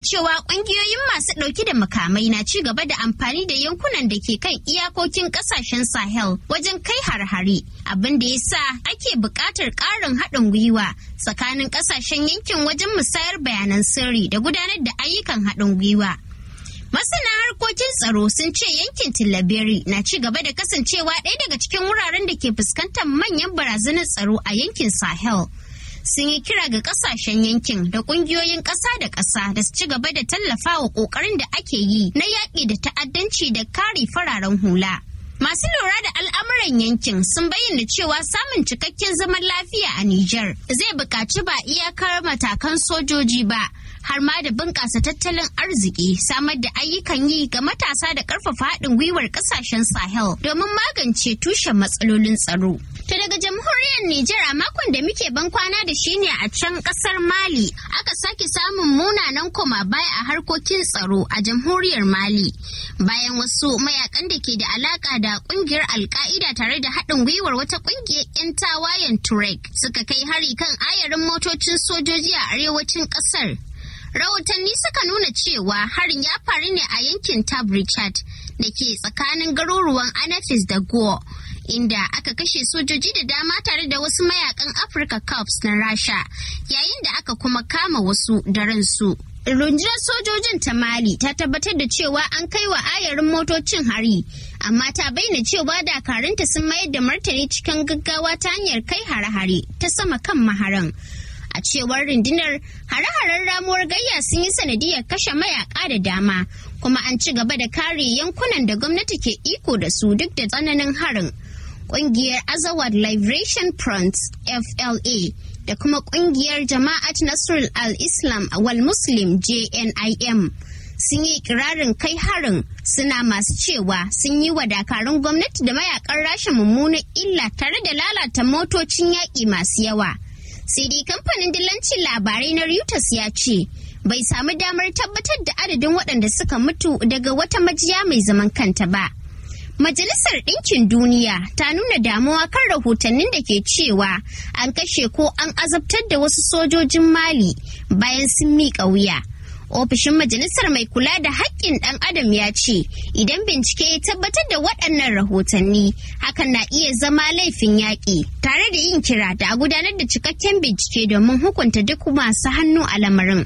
cewa ƙungiyoyin masu ɗauki da makamai na ci gaba da amfani da yankunan da ke kan iyakokin ƙasashen Sahel wajen kai har-hare, abin da ya sa ake buƙatar ƙarin haɗin gwiwa tsakanin ƙasashen yankin wajen musayar bayanan sirri da gudanar da ayyukan haɗin gwiwa. Masana harkokin tsaro sun ce yankin Tillaberi na ci gaba da kasancewa ɗaya daga cikin wuraren da ke fuskantar manyan barazanar tsaro a yankin Sahel. Sun yi kira ga kasashen yankin da ƙungiyoyin ƙasa da ƙasa da su ci gaba da tallafa wa ƙoƙarin da ake yi na yaƙi da ta'addanci da kare fararen hula. Masu lura da al'amuran yankin sun bayyana cewa samun cikakken zaman lafiya a Nijar zai buƙaci ba iyakar matakan sojoji ba, har ma da bunƙasa tattalin arziki, samar da ayyukan yi ga matasa da ƙarfafa haɗin gwiwar ƙasashen Sahel domin magance tushen matsalolin tsaro. Ta daga jamhuriyar Nijar a makon da muke ban kwana da shi ne a can ƙasar Mali, aka sake samun munanan koma baya a harkokin tsaro a jamhuriyar Mali. Bayan wasu mayakan da ke da alaƙa da da kungiyar alka'ida tare da haɗin gwiwar wata kungiyar 'yan tawayen turek suka kai hari kan ayarin motocin sojoji a arewacin ƙasar rahotanni suka nuna cewa harin ya faru ne a yankin tab richard da ke tsakanin garuruwan anafis da go inda aka kashe sojoji da dama tare da wasu mayakan africa cups na rasha yayin da aka kuma kama wasu da ransu rundunar sojojin ta mali ta tabbatar da cewa an kai wa ayarin motocin hari amma ta bayyana cewa dakarunta sun mayar da martani cikin gaggawa ta hanyar kai hare-hare ta sama kan maharan a cewar rundunar hare-haren ramuwar gayya sun yi sanadiyar kashe mayaka da dama kuma an ci gaba da kare yankunan da gwamnati ke iko da su duk da tsananin harin ƙungiyar azawad liberation front fla da kuma kungiyar jama'at nasrul al-islam wal muslim jnim sun yi ikirarin kai harin suna masu cewa sun yi wa dakarun gwamnati da mayakan rasha mummunan illa tare da lalata motocin yaƙi masu yawa sai dai kamfanin dillancin labarai na reuters ya ce bai samu damar tabbatar da adadin waɗanda suka mutu daga wata majiya mai zaman kanta ba Majalisar Ɗinkin Duniya ta nuna damuwa kan rahotannin da ke cewa an kashe ko an azabtar da wasu sojojin Mali bayan sun miƙa wuya. Ofishin Majalisar mai kula da haƙƙin ɗan adam ya ce idan bincike ya tabbatar da waɗannan rahotanni hakan na iya zama laifin yaƙi tare da yin kira da a gudanar da cikakken bincike domin hukunta duk masu hannu a lamarin.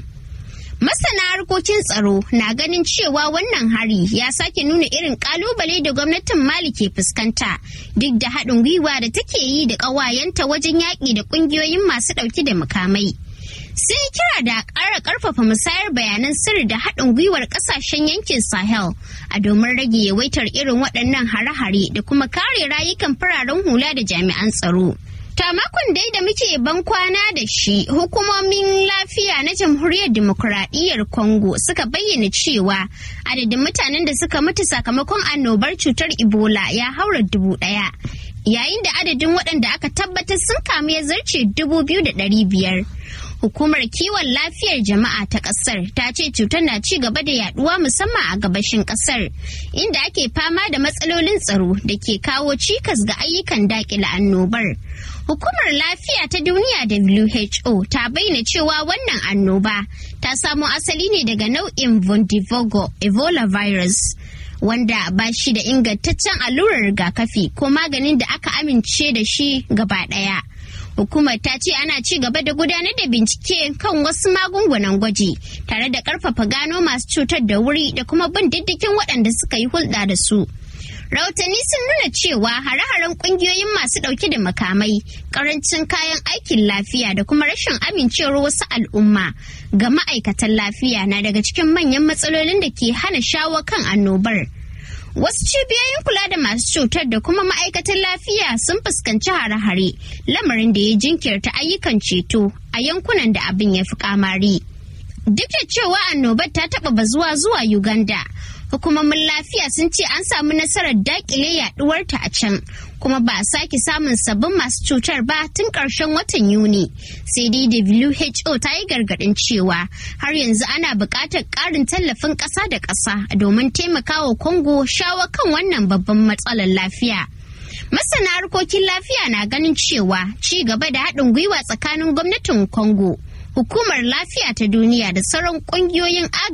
Masana harkokin tsaro na ganin cewa wannan hari ya sake nuna irin kalubale da gwamnatin Mali ke fuskanta duk da haɗin gwiwa da take yi da ƙawayenta wajen yaƙi da ƙungiyoyin masu ɗauki da makamai. Sun yi kira da ƙara ƙarfafa musayar bayanan sirri da haɗin gwiwar ƙasashen yankin Sahel a domin rage yawaitar irin waɗannan hare-hare da kuma kare rayukan fararen hula da jami'an tsaro. Ta makon dai da muke ban kwana da shi hukumomin lafiya na jamhuriyar demokuraɗiyyar Congo suka bayyana cewa adadin mutanen da suka mutu sakamakon annobar cutar Ebola ya haura dubu ɗaya. Yayin da adadin waɗanda aka tabbatar sun kamu ya zarce dubu biyu da ɗari biyar. Hukumar kiwon lafiyar jama'a ta ƙasar ta ce cutar na ci gaba da yaduwa musamman a gabashin ƙasar, inda ake fama da matsalolin tsaro da ke kawo cikas ga ayyukan daƙile annobar. Hukumar lafiya ta duniya WHO ta bayyana cewa wannan annoba ta samo asali ne daga nau'in Vondivogo Ebola virus. Wanda ba shi da ingantaccen allurar rigakafi ko maganin da aka amince da shi gaba ɗaya. Hukumar ta ce ana ci gaba da gudanar da bincike kan wasu magungunan gwaji tare da ƙarfafa gano masu cutar da wuri da kuma bin diddigin waɗanda suka yi hulɗa da su. rahotanni sun nuna cewa hare-haren kungiyoyin masu dauke da makamai karancin kayan aikin lafiya da kuma rashin amincewar wasu al'umma ga ma'aikatan lafiya na daga cikin manyan matsalolin da ke hana shawo kan annobar wasu cibiyoyin kula da masu cutar da kuma ma'aikatan lafiya sun fuskanci hare-hare lamarin da ya jinkirta ayyukan ceto a yankunan da abin ya fi kamari duk da cewa annobar ta taɓa bazuwa zuwa uganda hukumomin lafiya sun ce an samu nasarar dakile yaduwarta a can kuma ba a sake samun sabbin masu cutar ba tun ƙarshen watan yuni sai dai who ta yi gargaɗin cewa har yanzu ana buƙatar ƙarin tallafin ƙasa da ƙasa domin taimakawa congo shawo kan wannan babban matsalar lafiya masana harkokin lafiya na ganin cewa ci gaba da haɗin gwiwa tsakanin gwamnatin congo hukumar lafiya ta duniya da sauran ƙungiyoyin